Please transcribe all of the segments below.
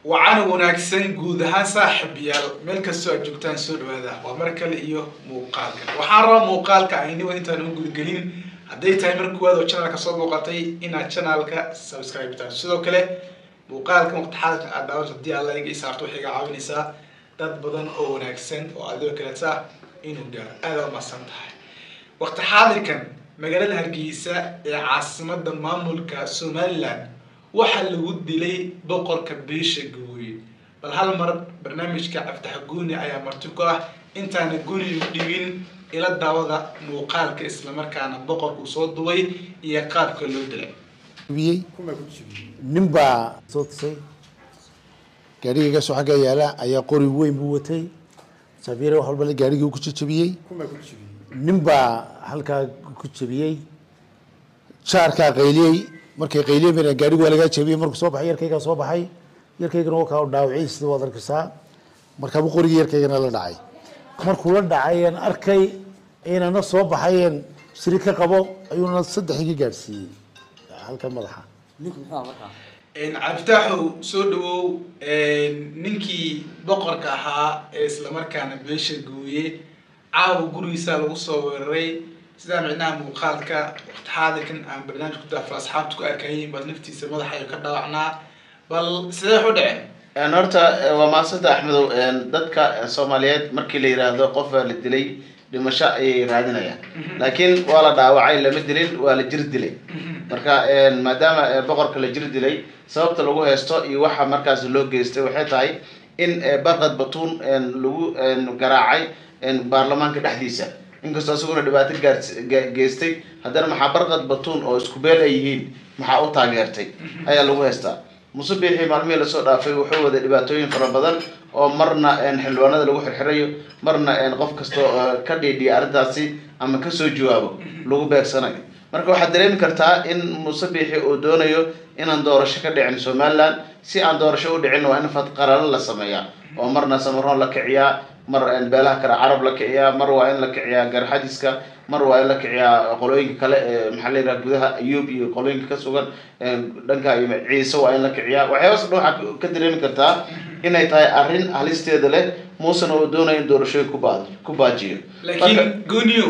wacan wanaagsan guud ahaan saaxiibayaal meel kastoo aad joogtaan soo dhawaada waa mar kale iyo muuqaalka waxaan rabaa muuqaalka ayniba intaan u gudgelin hadday tahay mar kuwaad oo channelka soo booqatay inaad channelka subscribe taan sidoo kale muuqaalka waqtixaalka aad daawan haddii alla iga isaarto waxay iga caawinaysaa dad badan oo wanaagsan oo adigoo kaleeta inuu gaaro aada umahadsan tahay waqti xaadirkan magaalada hargeysa ee caasimada maamulka somaliland waxaa lagu dilay boqorka beesha gabooye bal hal mar barnaamijka cabditax guuni ayaa marti ku ah intaana guni dhibin ila daawada muuqaalka islamarkaana boqorku soo duway iyo qaabka loo dilay biyey nin baa soo tusay gaarigaygaasoo xagga yaala ayaa qori weyn buu watay safiire wax walba le gaarigii ku jajabiyey nin baa halkaa ku jabiyey jaarkaa qayliyey markay qayliyeen bana gaarigu waa lagaa jabiyey markuu soo baxay yarkaygaa soo baxay yarkaygana waa kaa dhaawacay sida waad arkaysaa markaabuu qorigii yarkaygana la dhacay markuu la dhacay aan arkay inana soo baxayeen shiri ka qabo ayuuna saddex iga gaadhsiiyey halka madaxa ninku muxuu ahaa markaa cabditaxow soo dhawow ninkii boqorka ahaa ee islamarkaana beesha gooye caawa gurigiisa lagu soo weeraray sidaa micnaha muuqaalka waqti xaadirkan aan barnaamij ku daafo asxaabta ku arkayin bal naftiisa madaxa ay ka dhaawacnaa bal sidee wax u dhaceen horta waa maasanta axmedow dadka soomaaliyeed markii la yiraahdo qof baa la dilay dhimasho ayay raadinayaan laakiin waa la dhaawacay lama dilin waa la jir dilay marka maadaama boqorka la jir dilay sababta lagu haysto iyo waxa markaas loo geystay waxay tahay in barqad batuun lagu garaacay baarlamaanka dhexdiisa inkastoo isaguna dhibaato gaargeystay haddana maxaa barqad batuun oo isku beel ay yihiin maxaa u taageertay ayaa lagu haystaa musubixii maalmihii lasoo dhaafay wuxuu waday dhibaatooyin fara badan oo marna xildhibaanada lagu xirxirayo marna qof kastoo ka dhiidhiya arrintaasi ama kasoo jawaabo lagu beegsanayo marka waxaad dareemi kartaa in musabixi uu doonayo inaan doorasho ka dhicin somaliland si aan doorasho u dhicin waa in fadqaralo la sameeyaa oo marna samaroon la kiciyaa mar beelaha kale carab la kiciyaa mar waa in la kiciyaa garxadiska mar waa in la kiciyaa qolooyinka kale ee maxaa la yidhaha gudaha ayuub iyo qolooyinka ka sugan dhanka ciise waa in la kiciyaa waxyaabaas dhan waxaa ka dareemi kartaa inay tahay arrin halisteeda leh muusena uu doonayo in doorashooyin ku baa ku baajiyo laakiin gooniyo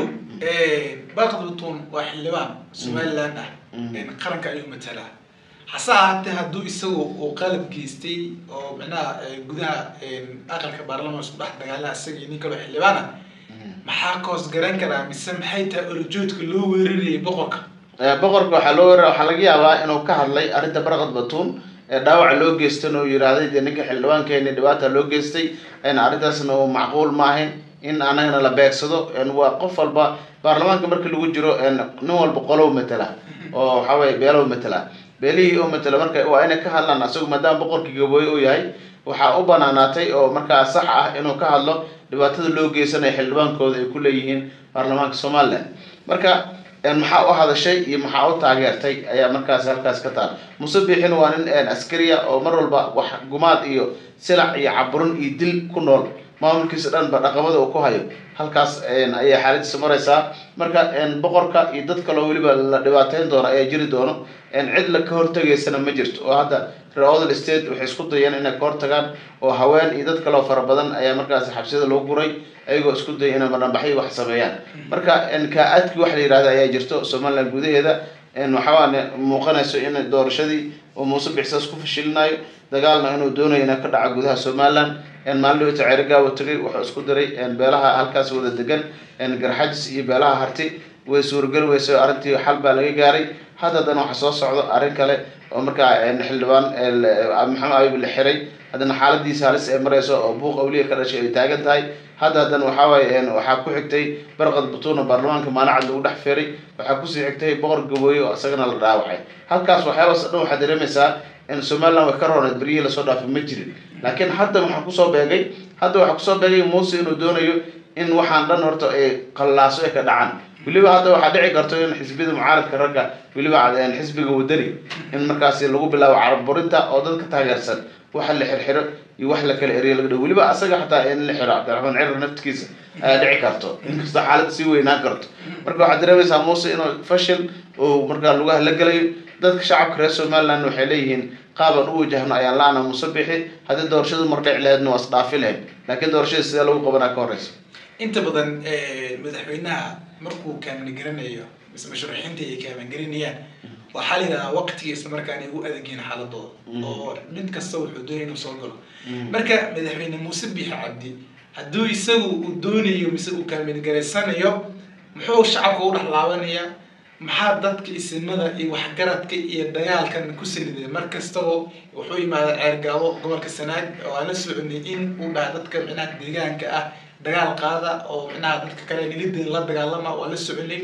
barqad batuun waa xildhibaan somaliland ah qaranka ayuu matalaa hase ahaatee hadduu isagu uu qalab geystay oo micnaha gudaha aqalka baarlamaan isku dhex dagaalaha isaga iyo nin kaloo xildhibaan ah maxaa koos garan karaa mise maxay tahay olojoodka loo weerarayay boqorka boqorka waxaa loo weerara waxaa laga yaabaa inuu ka hadlay arrinta barqad batuun dhaawaca loo geystan oo yidhaahday dee ninka xildhibaankeeni dhibaata loo geystay arrintaasna uu macquul ma ahayn in anagana la beegsado waa qof walba baarlamaanka marka lagu jiro nin walba qolow matala oo waxaa weye beelow matala beelihii oo matala marka waa inay ka hadlaan asagu maadaama boqorkii gabooye uu yahay waxaa u banaanaatay oo markaa sax ah inuu ka hadlo dhibaatada loo geysanaya xildhibaankooda ay ku leeyihiin baarlamaanka somaliland marka maxaa u hadashay iyo maxaa u taageertay ayaa markaas halkaas ka taal musabixin waa nin askariya oo mar walba wax gumaad iyo silac iyo caburin iyo dil ku nool maamulkiisa dhan ba dhaqamada uu ku hayo halkaas ayay xaaladiisa maraysaa marka boqorka iyo dad kaloo weliba la dhibaateyn doono ayaa jiri doono cid la ka hortegaysana ma jirto oo hadda reer odal state waxay isku dayeen inay ka hortagaan oo haween iyo dad kaloo fara badan ayaa markaas xabsiyada loo guray ayagoo isku dayay inay madhanbaxyo wax sameeyaan marka kaa-aadkii wax la yihahda ayaa jirto somaliland gudaheeda waxawaane muuqanayso in doorashadii uu muuse bixsaas ku fashilinayo dagaalna inuu doonayo ina ka dhaco gudaha somaliland maalin dhawta ceerigaabo tagay wuxuu isku diray beelaha halkaas wada degan garxajis iyo beelaha harti way suurageli weysa arrintii xal baa laga gaaray hadda haddana waxa soo socdo arrin kale oo markaa xildhibaan maxamed ayub la xiray haddana xaaladiisa halis ay mareyso oo buuq awliya ka dhashay ay taagan tahay hadda haddana waxaa waaye waxaa ku xigtay barqad batuuna baarlamaanka maalacad lagu dhex feeray waxaa kusii xigtay boqor gabooye oo isagana la dhaawacay halkaas waxyaabaas dhan waxaa dareemaysaa in somaliland way ka rooneed beryihii lasoo dhaafay ma jirin laakiin hadda waxaa kusoo beegay hadda waxaa kusoo beegay muuse inuu doonayo in waxaan dhan horta ay qallaaso ay ka dhacaan weliba hadda waxaa dhici karto in xisbiyada mucaaradka ragga weliba xisbiga wadani in markaasi lagu bilaabo carabburinta oo dadka taageersan waxa la xirxiro iyo wax la kala eriyo laga dhigo weliba asaga xataa in la xiro cabdiraxmaan cirar naftigiisa ayaa dhici karto inkastoo xaalada sii weynaan karto marka waxaad dareemaysaa muuse inuu fashil uu markaa lugaha la gelayo dadka shacabka reer somaliland waxay leeyihiin qaabaan u wajahno ayaan la-ana musabixi haddii doorashadu mar dhici lahaydna waa isdhaafi lahayd laakiin doorashada sidee lagu qabanaa ka horeysa inta badan madaxweynaha markuu kaamin garanayo mise musharaxiinta ay kaamin garanayaan waxaa la yidhahdaa waqtiga isla markaana ugu adagyihin xaaladooda oo mid kasta wuxuu doonaya inuu soo galo marka madaxweyne muuse biixi cabdi hadduu isagu uu doonayo mise uu kaamin garaysanayo muxuu shacabka u dhex laabanayaa maxaa dadka isimada iyo waxgaradka iyo dagaalkan ku saliday mar kastaba wuxuu yimaada ceergaabo gobolka sanaag oo aan la soconay in uu dhaha dadka micnaha deegaanka ah dagaal qaada oo micnaha dadka kale nilideen la dagaalama waa la soconay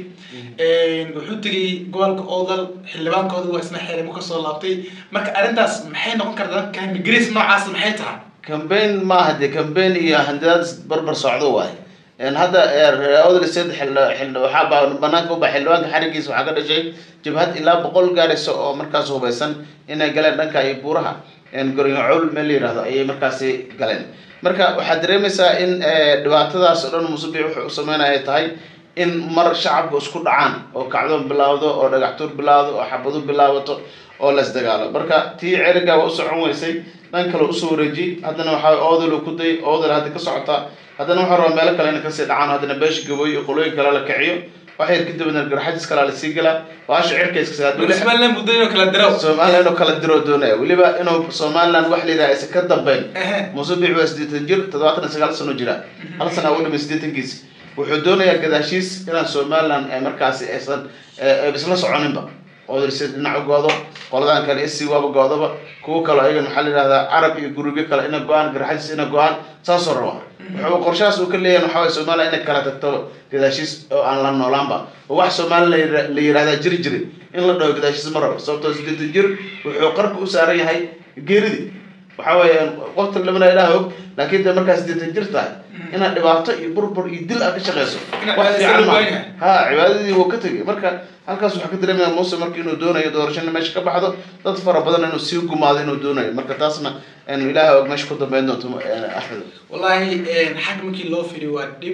wuxuu tegay gobolka oodal xildhibaankooda waa isna xeelimo kasoo laabtay marka arrintaas maxay noqon kartaa kamigris noocaas maxay tahay cambaign maaha dee cambaign iyo handidaad barbar socdo waaye hadda odal state waxaa banaanka uba xildhibaanka xarigiisa waxaa ka dhashay jabhad ilaa boqol gaaraysa oo markaas hubaysan inay galeen dhanka iyo buuraha goryacowl meel la yihahdo ayay markaasi galeen marka waxaad dareemaysaa in dhibaatadaas oo dhan musubic wuxuu u sameynaya tahay in mar shacabku isku dhacaan oo kacdoon bilaawdo oo dhagaxtuur bilaawdo oo xabadu bilaabato oo las dagaalo marka tii cerigaa waa u socon weysay dhan kale usoo wareejiyey haddana waxaa oodal ku day oodal hadda ka socotaa haddana waxaa rabaa meelo kale ina kasii dhacaan haddana beesha gabooy iyo qolooyin kale la kiciyo wax yar kadibna garxajis kalaa lasii galaa baasha somaliland muddo inuu kala diro somaliland inuu kala diro doonaya weliba inuu somaliland wax la yidhaha aysan ka dambeyn musubic waa siddeetan jir toddobaatan iyo sagaal sano jira hal sana ugu dhimay siddeetankiisi wuxuu doonayaa gadaashiis inaan somaliland markaasi aysan isla soconinba oodalse dhinac u goodo qoladan kale isi waaba goodaba kuwo kale ayagan waxaa la yidhahdaa carab iyo gurubyo kale ina go-aan garxajis ina go-aan saasoo raba wuxuu qorshahaas uu ka leeyahay waxaa waye somaliland inay kala tagto gadaashiis oo aan la noolaanba oo wax somaliland la yihahdaa jiri jiri in la dhaho gadaashiis ma rabo sababtoo siddeetan jir wuxuu qarka u saaran yahay geeridii waxa weeye qofta lamana ilaah og laakiin de markaa siddeetan jir tahay inaad dhibaato iyo burbur iyo dil aad ka shaqeyso wax fiican ma ha cibaadadii wuu ka tegay marka halkaas waxaa ka dareemaya muuse marka inuu doonayo doorashana meesha ka baxdo dad fara badan inuu sii gumaado inuu doonayo marka taasna ilaah og meesha ku dambeyn doonto axmed wallahi xag markii loo firiyo waa dhib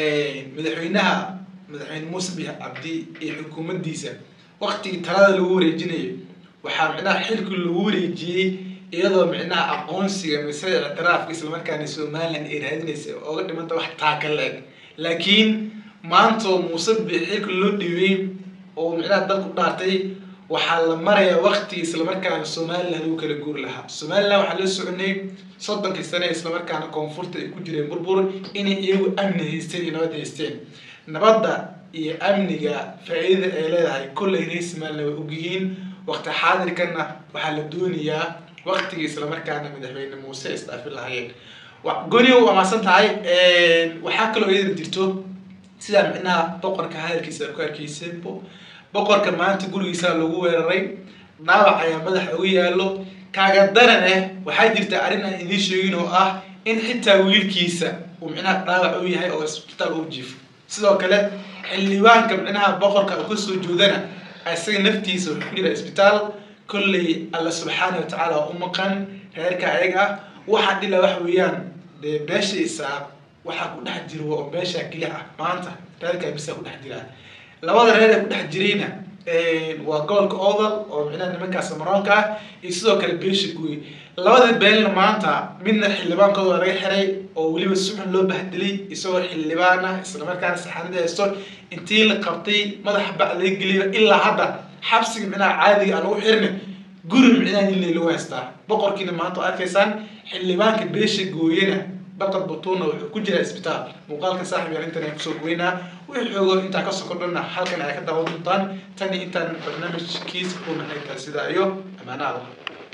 madaxweynaha madaxweyne muuse biix cabdi iyo xukuumaddiisa waktigii talada lagu wareejinayo waxaa micnaha xilkii lagu wareejiyey iyadoo micnaha aqoonsiga mise ictiraafka islamarkaana somaliland ay raadinaysa ooga dhimanta wax taaka la-eg laakiin maantoo muuse biix xilka loo dhiibay oo micnaha dalku dhaartay waxaa la marayaa wakti islamarkaana somaliland lagu kala guuri lahaa somaliland waxaa la soconay soddonkii sane islamarkaana koonfurta ay ku jireen burbur inay iyagu amni haysteen iyo nabad haysteen nabadda iyo amniga faa-iidada ay leedahay kollay reer somaliland way ogyihiin waqti xaadirkana waxaa la doonayaa waktigii islamarkaana madaxweyne muuse isdhaafi lahaayeen goniga u amaasan tahay waxaa kaloo iyada jirto sidaa micnaha boqorka hadalkiisa ku arkeysenbo boqorka maanta gurigiisa lagu weeraray dhaawac ayaa madaxa uga yaalo kaaga daran eh waxaa jirta arrin aan idiin sheegin oo ah in xitaa wiilkiisa uu micnaha dhaawac u yahay oo isbitaal u jiifo sidoo kale xildhibaanka micnaha boqorka uu kasoo joodana isaga naftiisa wuxuu ku jira isbitaal kolley alla subxaana watacaala u maqan reerka ayaga ah waxaa dhila wax weeyaan dee beesha isaaq waxaa ku dhex jiro oo beesha keliya ah maanta reerka bisa ku dhex jiraa labada reer ee ku dhex jirayna waa gobolka oodal oo micnaha nimankaas maroonka ah iyo sidoo kale beesha guy labada beenna maanta midna xildhibaankooda waa laga xiray oo weliba suxun loo bahdilay isagoo xildhibaan ah islamarkaana saxaanada haysto intii la qabtay madaxa bac laga geliyo ilaa hadda xabsiga micnaha caadiga aan lagu xirna guri micnaha nilay lagu haystaa boqorkiina maanta oo arkaysaan xildhibaanka beesha gooyena baqad batuuna wuxuu ku jiraa isbitaal muuqaalka saaxib yar intan ay kusoo goynaa wixii xoogo intaa ka sokordhana halkan ay ka daawan doontaan tani intaan barnaamijkiisa ku nahay sidaa iyo amaanaada